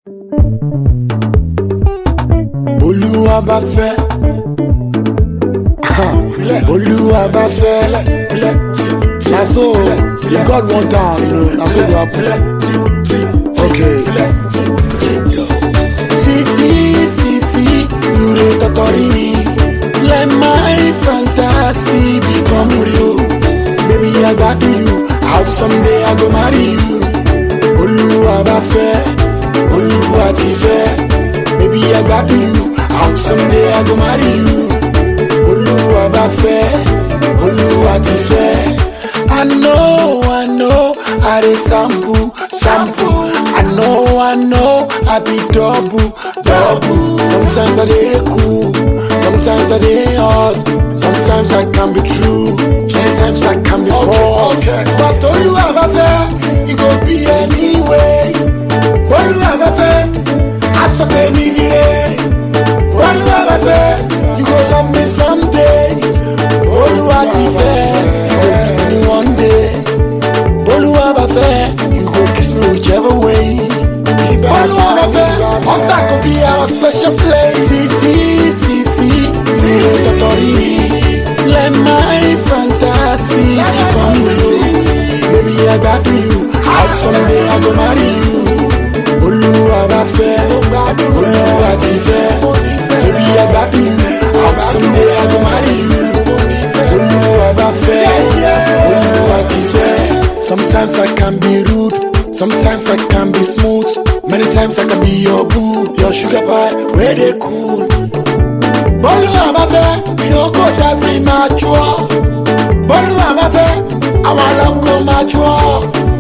olúwa bá fẹ́ olúwa bá fẹ́ na so the god want am na so go happen okay. sisi sisi you dey totori me let my fantasy become real baby i gbadu you i hope someday i go marry you olúwa bá fẹ́ olúwa ti fẹ́ baby i gbadu you i hope someday i go marry you olúwa bá fẹ́ olúwa ti fẹ́. I know, I know, I dey sample, sample. I know, I know, I be double, double. Sometimes I dey cool, sometimes I dey hot, sometimes I can be true, sometimes I can be false. But olúwa bá fẹ́, e go be anyway. Olúwa bá fẹ́, aṣọ tèmi nìyẹ. Olúwa bá fẹ́, you go love me someday. Olúwa ti fẹ́, you go kiss me one day. Olúwa bá fẹ́, you go kiss me whichever way. Olúwa bá fẹ́, ọ̀tá kò bí our special place. Sisi, sisi, zero tọ̀tọ̀rí mi. Let my fantasy become real. Baby, I gbádùn you, I hope someday I go marry you. Olúwa bá fẹ́, Olúwa ti fẹ́. Baby, I gbádùn you, I hope someday I go marry you. Olúwa bá fẹ́, Olúwa ti fẹ́. Sometimes I can be rude, sometimes I can be smooth. Many times I can be your boo, your sugar pie, where they cool. Olúwa bá fẹ́, we no go die premature. Olúwa bá fẹ́, our love go mature.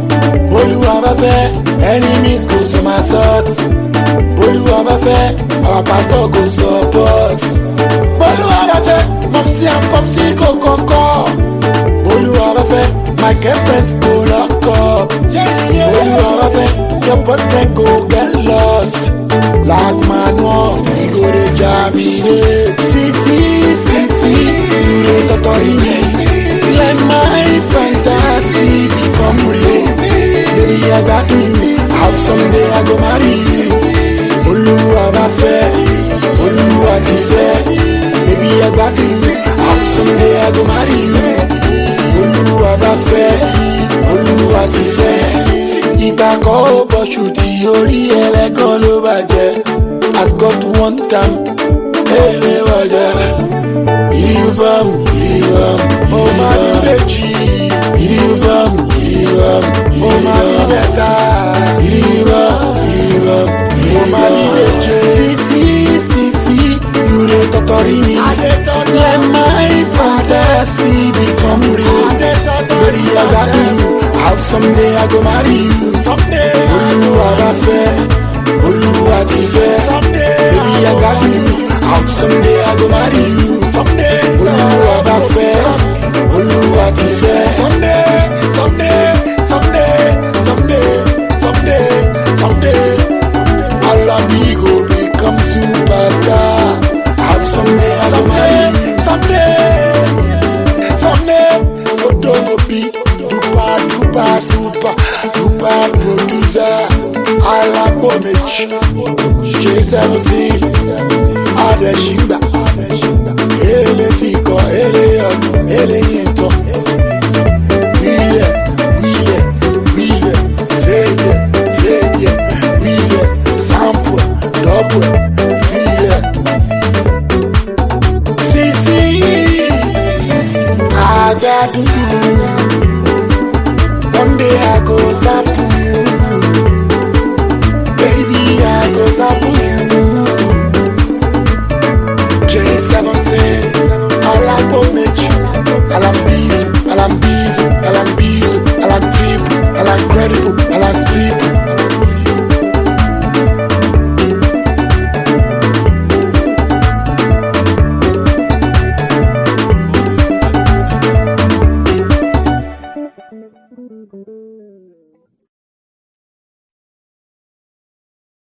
Olúwa bá fẹ́, enemies go somersault. Olúwa bá fẹ́, our pastor go support. Olúwa bá fẹ́, mopsi and popsi go kọ́kọ́. Olúwa bá fẹ́, my girlfriends go lock up. Olúwa bá fẹ́, your boyfriend go get lost. Like manual, we go dey germinate. Sisi, sisi, you dey totori me. Let my fantasy become real. Baby, I gbádùn you, I hope someday I go marry you. Olúwa bá fẹ́, Olúwa ti fẹ́. Baby, I gbádùn you, I hope someday I go marry you. Olúwa bá fẹ́, Olúwa ti fẹ́. Ìgbà kan ó bọ̀ṣù tí orí ẹlẹ́gàn ló bàjẹ́. As God one time, èrè wọ̀jà. Ìrìbọ̀m, ìrìbọ̀m, ó máa ní méjì. Ìrìbọ̀m, ìrìbọ̀m, ó máa ní mẹ́ta. Ìrìbọ̀m, ìrìbọ̀m, ó máa ní méje. Sisi, sisi, you dey totori me. Let my fantasy become real. Baby, I gbádùn you, I hope someday I go marry you. Olúwa bá fẹ́, Olúwa ti fẹ́. Baby, I gbádùn you, I hope someday I go marry you. Olúwa bá fẹ́, Olúwa ti fẹ́. Someday, someday, someday, someday, someday, someday. Alabi go become superstar. I hope someday I go marry you. Someday, someday, photo go be duper, duper, super, duper producer. Alapo Mitch, J17, Adeshigba, Ele Tiko, Ele Yodo, Ele Yinto. Wíyẹ̀, wíyẹ̀, wíyẹ̀, fẹ́yẹ̀, fẹ́yẹ̀, wíyẹ̀, sample, double, fíyẹ̀. Sisi, agbádùn. One day I go sample.